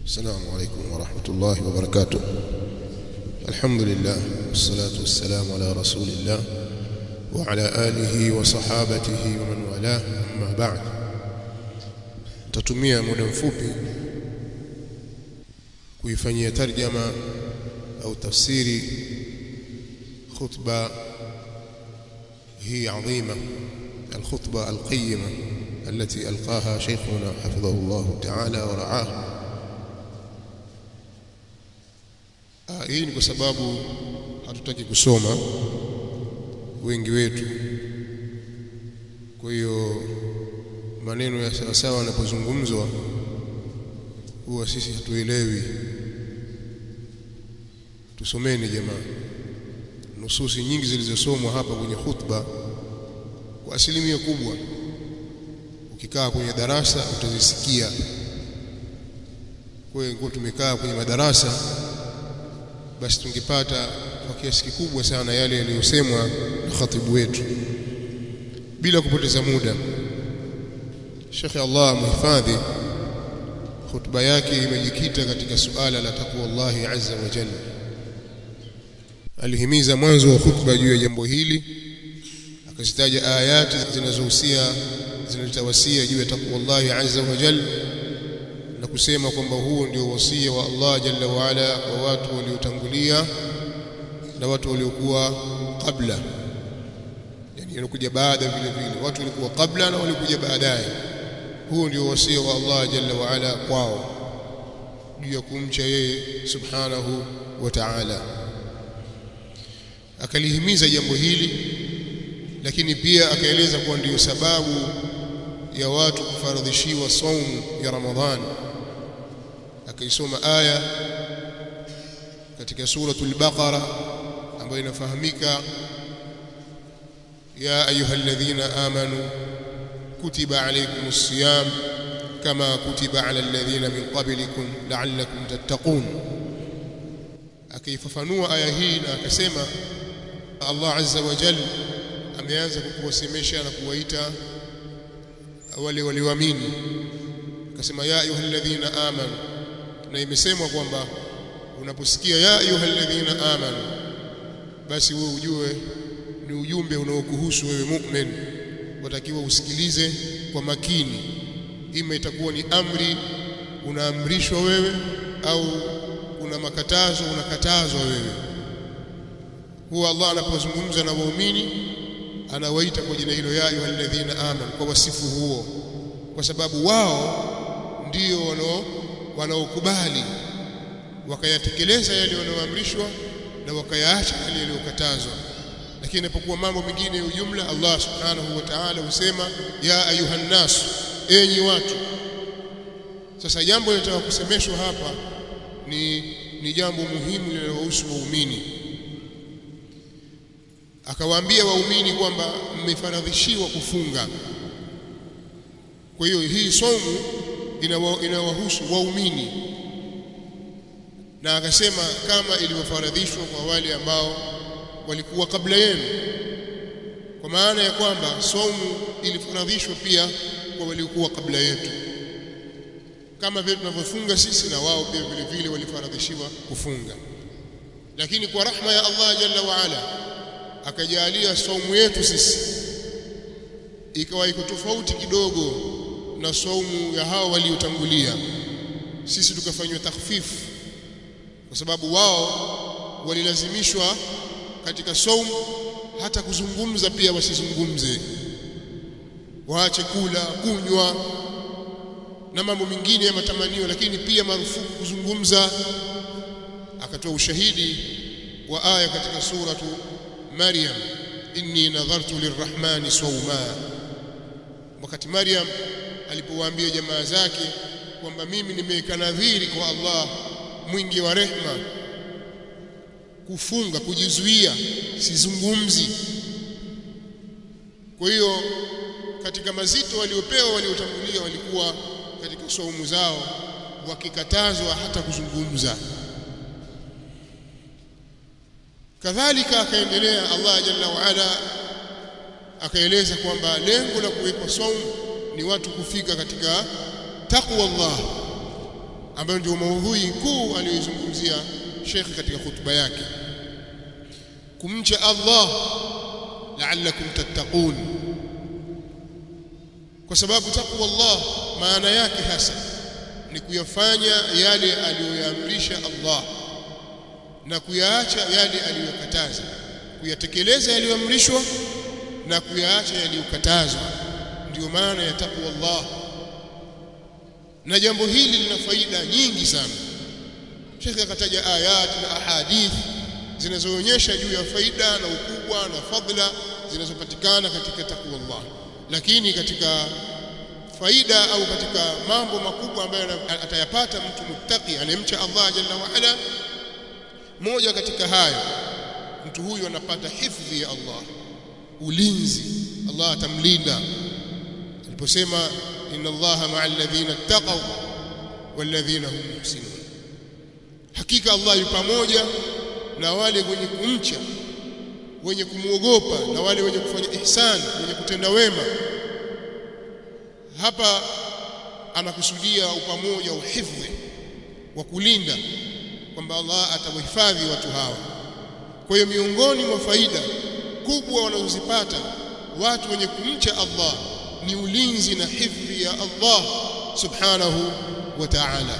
السلام عليكم ورحمة الله وبركاته الحمد لله والصلاة والسلام على رسول الله وعلى آله وصحابته ومن والاه أما بعد تتمية muda mfupi kuifanyia tarjama au tafsiri khutba hii adhima الخطبة القيمة التي ألقاها شيخنا حفظه الله تعالى ورعاه hii ni kwa sababu hatutaki kusoma wengi wetu kwa hiyo maneno ya sawasawa yanapozungumzwa huwa sisi hatuelewi tusomeni jamaa nususi nyingi zilizosomwa hapa kwenye khutba kwa asilimia kubwa ukikaa kwenye darasa utazisikia kwa hiyo tumekaa kwenye madarasa basi tungepata kwa kiasi kikubwa sana yale yaliyosemwa na khatibu wetu bila kupoteza muda Sheikh Allah muhifadhi khutba yake imejikita katika suala la takwa Allah azza wa jalla alihimiza mwanzo wa khutba juu ya jambo hili akazitaja ayati zinazohusia zinatawasia juu ya takwa Allah azza wa jalla na kusema kwamba huo ndio wasia wa Allah jalla wa ala kwa watu waliotangulia na watu waliokuwa kabla yani yanakuja baada vile vile watu walikuwa kabla na walikuja baadaye huo ndio wasia wa Allah jalla wa ala kwao juu ya kumcha yeye subhanahu wa ta'ala akalihimiza jambo hili lakini pia akaeleza kuwa ndiyo sababu ya watu kufaradhishiwa saumu ya Ramadhani akaisoma aya katika suratul Baqara ambayo inafahamika ya ayyuhalladhina amanu kutiba alaykumus siyam kama kutiba ala alladhina min qablikum la'allakum tattaqun akaifafanua aya hii na akasema Allah azza wa jalla ameanza kukuwasemesha na kuwaita wale walioamini akasema ya ayyuhalladhina amanu na imesemwa kwamba unaposikia ya ayyuhalladhina amanu basi wewe ujue ni ujumbe unaokuhusu wewe mu'min watakiwa usikilize kwa makini ima itakuwa ni amri unaamrishwa wewe au kuna makatazo unakatazwa wewe huwa Allah anapozungumza na waumini anawaita kwa jina hilo ya ayyuhalladhina amanu kwa wasifu huo kwa sababu wao ndio wanao wanaokubali wakayatekeleza yale wanaoamrishwa na wakayaacha yale yaliyokatazwa lakini inapokuwa mambo mengine ya ujumla Allah subhanahu wa ta'ala husema ya ayuhan nas enyi watu sasa jambo linataka kusemeshwa hapa ni ni jambo muhimu linalohusu waumini akawaambia waumini kwamba mmefaradhishiwa kufunga kwa hiyo hii somu inawahusu waumini na akasema kama ilivyofaradhishwa kwa wale ambao walikuwa kabla yenu kwa maana ya kwamba somu ilifaradhishwa pia kwa waliokuwa kabla yetu kama vile tunavyofunga sisi na wao pia vile vile walifaradhishiwa kufunga lakini kwa rahma ya Allah jalla wa ala akajalia saumu yetu sisi ikawa iko tofauti kidogo na saumu ya hao waliotangulia sisi tukafanywa takhfifu kwa sababu wao walilazimishwa katika saumu hata kuzungumza pia wasizungumze waache kula kunywa na mambo mengine ya matamanio lakini pia marufuku kuzungumza akatoa ushahidi wa aya katika suratu Maryam inni nadhartu lirrahmani sawma wakati Maryam alipowaambia jamaa zake kwamba mimi nimeweka nadhiri kwa Allah mwingi wa rehma kufunga kujizuia sizungumzi kwa hiyo katika mazito waliopewa waliotangulia walikuwa katika saumu zao wakikatazwa hata kuzungumza kadhalika akaendelea Allah jalla wa ala akaeleza kwamba lengo la kuwekwa saumu ni watu kufika katika taqwa Allah ambayo ndio maudhui kuu aliyoizungumzia Sheikh katika hutuba yake kumcha Allah la'allakum tattaqun kwa sababu taqwa Allah maana yake hasa ni kuyafanya yale aliyoyaamrisha Allah na kuyaacha yale aliyokataza kuyatekeleza yaliyoamrishwa na kuyaacha yaliyokatazwa ndio maana ya taqwa Allah na jambo hili lina faida nyingi sana Sheikh akataja ayat na ahadith zinazoonyesha juu ya faida na ukubwa na fadla zinazopatikana katika taqwa Allah lakini katika faida au katika mambo makubwa ambayo atayapata mtu muttaqi anayemcha Allah jalla wa ala moja katika hayo mtu huyu anapata hifdhi ya Allah ulinzi Allah atamlinda aliposema inna Allaha ma'a alladhina ittaqaw walladhina hum muhsinun hakika Allah yu pamoja na wale wenye kumcha wenye kumwogopa na wale wenye kufanya ihsan wenye kutenda wema hapa anakusudia upamoja uhifdhi wa kulinda kwamba Allah atawahifadhi watu hawa kwa hiyo miongoni mwa faida kubwa wanazozipata watu wenye kumcha Allah ni ulinzi na hifdhi ya Allah subhanahu wa ta'ala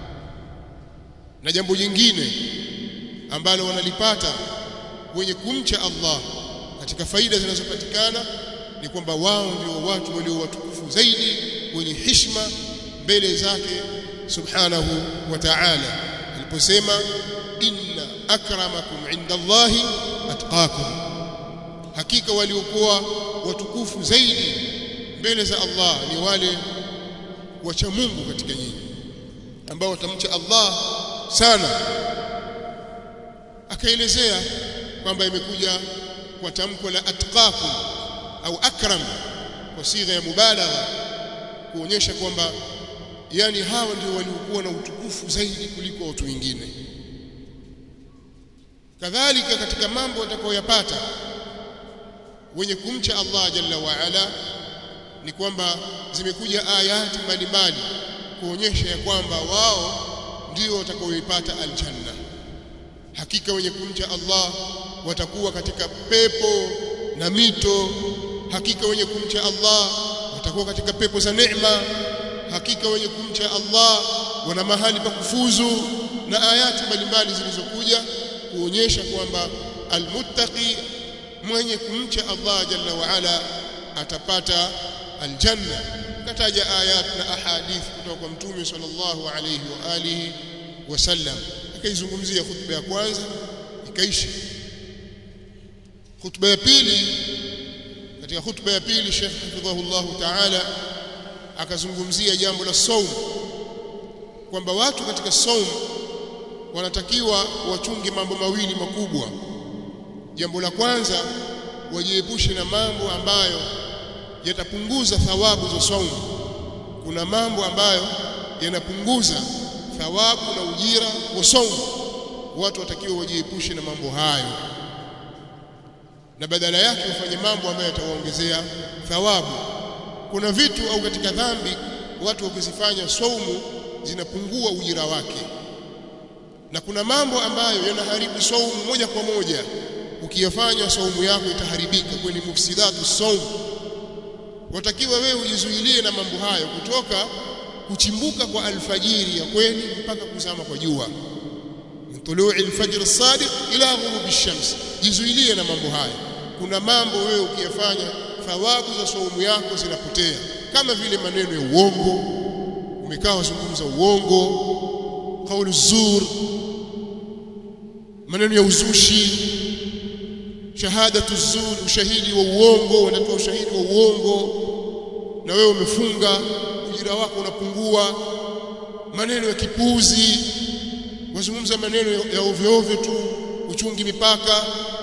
na jambo jingine ambalo wanalipata wenye kumcha Allah katika faida zinazopatikana ni kwamba wao ndio watu walio watukufu zaidi wenye heshima mbele zake subhanahu wa ta'ala aliposema inna akramakum inda Allahi atqakum hakika waliokuwa watukufu zaidi mbele za Allah ni wale wacha Mungu katika nyinyi ambao watamcha Allah sana akaelezea kwamba imekuja kwa tamko la atqakum au akram kwa sigha ya mubalagha kuonyesha kwamba yani hawa ndio waliokuwa na utukufu zaidi kuliko watu wengine kadhalika katika mambo watakayoyapata wenye kumcha Allah jalla wa ala ni kwamba zimekuja ayati mbalimbali kuonyesha ya kwamba wao ndio watakaoipata aljanna hakika wenye kumcha Allah watakuwa katika pepo na mito hakika wenye kumcha Allah watakuwa katika pepo za neema hakika wenye kumcha Allah wana mahali pa kufuzu na ayati mbalimbali zilizokuja kuonyesha kwamba almuttaqi mwenye kumcha Allah jalla wa ala atapata aljanna kataja ayat na ahadith kutoka kwa mtume sallallahu alayhi wa alihi wasallam akaizungumzia khutba ya kwanza ikaisha khutba ya pili katika khutba ya pili Sheikh hafidhahullah ta'ala akazungumzia jambo la saum kwamba watu katika saum wanatakiwa wachunge mambo mawili makubwa jambo la kwanza wajiepushe na mambo ambayo yatapunguza thawabu za saumu kuna mambo ambayo yanapunguza thawabu na ujira wa saumu watu watakiwa wajiepushe na mambo hayo na badala yake wafanye mambo ambayo yatawaongezea thawabu kuna vitu au katika dhambi watu wakizifanya saumu zinapungua ujira wake na kuna mambo ambayo yanaharibu saumu moja kwa moja ukiyafanya saumu yako itaharibika kwani mufsidatu saum watakiwa wewe ujizuilie na mambo hayo kutoka kuchimbuka kwa alfajiri ya kweli mpaka kuzama kwa jua min tulu'i alfajr as-sadiq ila ghurubi ash-shams jizuilie na mambo hayo kuna mambo wewe ukiyafanya thawabu za saumu yako zinapotea kama vile maneno ya uongo umekaa wazungumza uongo kauli zur maneno ya uzushi shahadatu zur ushahidi wa uongo wanatoa ushahidi wa uongo na wewe umefunga ujira wako unapungua maneno ya kipuzi wazungumza maneno ya ovyo ovyo tu uchungi mipaka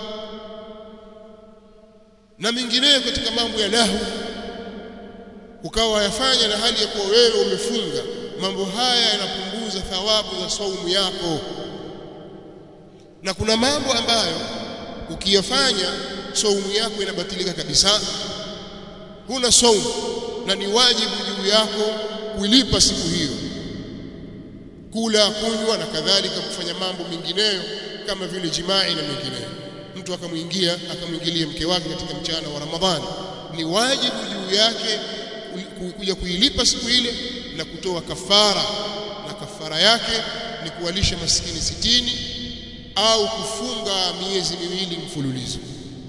na mengineyo katika mambo ya lahu ukawa yafanya na hali ya kuwa wewe umefunga mambo haya yanapunguza thawabu za saumu yako na kuna mambo ambayo ukiyafanya saumu yako inabatilika kabisa huna saumu na ni wajibu juu yako kuilipa siku hiyo kula kunywa na kadhalika kufanya mambo mengineyo kama vile jimai na mengineyo mtu akamwingia akamwingilia mke wake katika mchana wa Ramadhani ni wajibu juu yake kuja kuilipa siku ile na kutoa kafara na kafara yake ni kuwalisha maskini sitini au kufunga miezi miwili mfululizo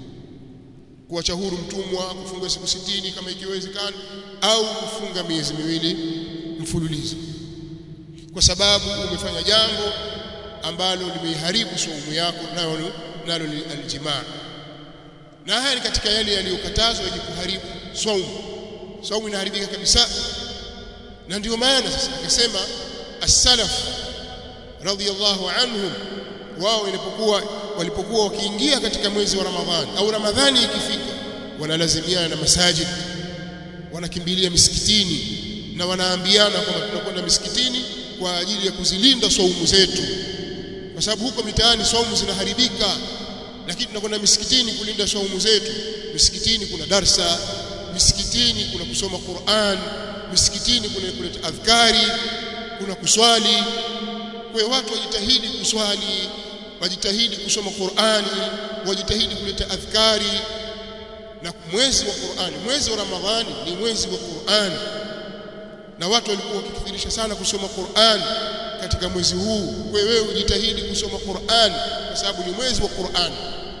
kuacha huru mtumwa kufunga siku sitini kama ikiwezekana au kufunga miezi miwili mfululizo kwa sababu umefanya jambo ambalo limeiharibu saumu yako nalo nalo ni aljimaa na haya ni katika yale yaliyokatazwa yenye kuharibu saumu saumu inaharibika kabisa na ndio maana sasa akasema as-salaf radiyallahu anhum wao ilipokuwa walipokuwa wakiingia katika mwezi wa Ramadhani au Ramadhani ikifika wanalazimiana na masajid wanakimbilia misikitini na wanaambiana kwamba tunakwenda misikitini kwa ajili ya kuzilinda saumu zetu kwa sababu huko mitaani saumu zinaharibika lakini tunakwenda misikitini kulinda saumu zetu misikitini kuna darsa misikitini kuna kusoma Qur'an misikitini kuna kuleta adhkari kuna kuswali kwa hiyo watu wajitahidi kuswali wajitahidi kusoma Qur'ani wajitahidi kuleta adhkari na mwezi wa Qur'ani mwezi wa Ramadhani ni mwezi wa Qur'ani na watu walikuwa wakikithirisha sana kusoma Qur'an katika mwezi huu kwa wewe ujitahidi kusoma Qur'an kwa sababu ni mwezi wa Qur'an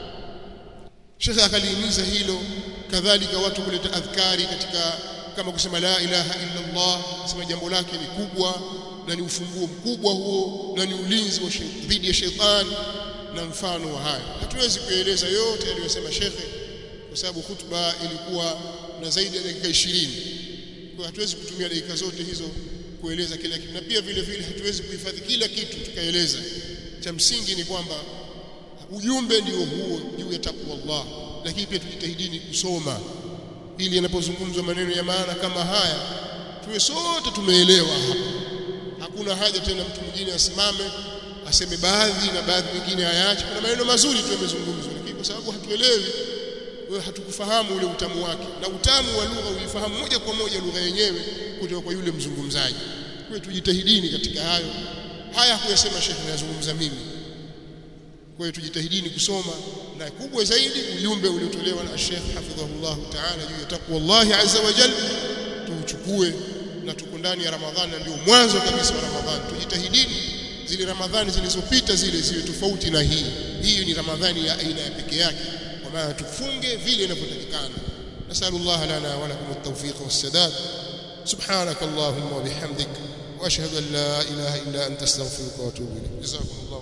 Sheikh akalihimiza hilo kadhalika watu kuleta adhkari katika kama kusema la ilaha illa Allah sema jambo lake ni kubwa na ni ufunguo mkubwa huo na ni ulinzi wa dhidi ya shetani na mfano wa haya hatuwezi kueleza yote aliyosema shekhe kwa sababu hutuba ilikuwa na zaidi ya dakika 20 kwa hatuwezi kutumia dakika zote hizo kueleza kila kitu na pia vile vile hatuwezi kuhifadhi kila kitu tukaeleza cha msingi ni kwamba ujumbe ndio huo juu ya takwa Allah lakini pia tujitahidini kusoma ili yanapozungumzwa maneno ya maana kama haya tuwe sote tumeelewa hapa hakuna haja tena mtu mwingine asimame aseme baadhi na baadhi nyingine hayaache kuna maneno mazuri tu yamezungumzwa lakini kwa sababu hatuelewi wewe hatukufahamu ule utamu wake na utamu wa lugha uifahamu moja kwa moja lugha yenyewe kutoka kwa yule mzungumzaji kwa tujitahidini katika hayo haya kuyasema shekhi nazungumza mimi kwa hiyo tujitahidini kusoma na kubwa zaidi ujumbe uliotolewa na Sheikh hafidhahullah ta'ala juu ya takwa Allah azza wa jalla tuuchukue na tuko ndani ya Ramadhani na ndio mwanzo kabisa wa Ramadhani tujitahidini zile Ramadhani zilizopita zile ziwe tofauti na hii hii ni Ramadhani ya aina ya peke yake kwa maana tufunge vile inavyotakikana nasallallahu lana wa lakum at-tawfiq was-sadad subhanak allahumma wa bihamdik wa ashhadu an la ilaha illa anta astaghfiruka wa atubu ilayk jazakumullah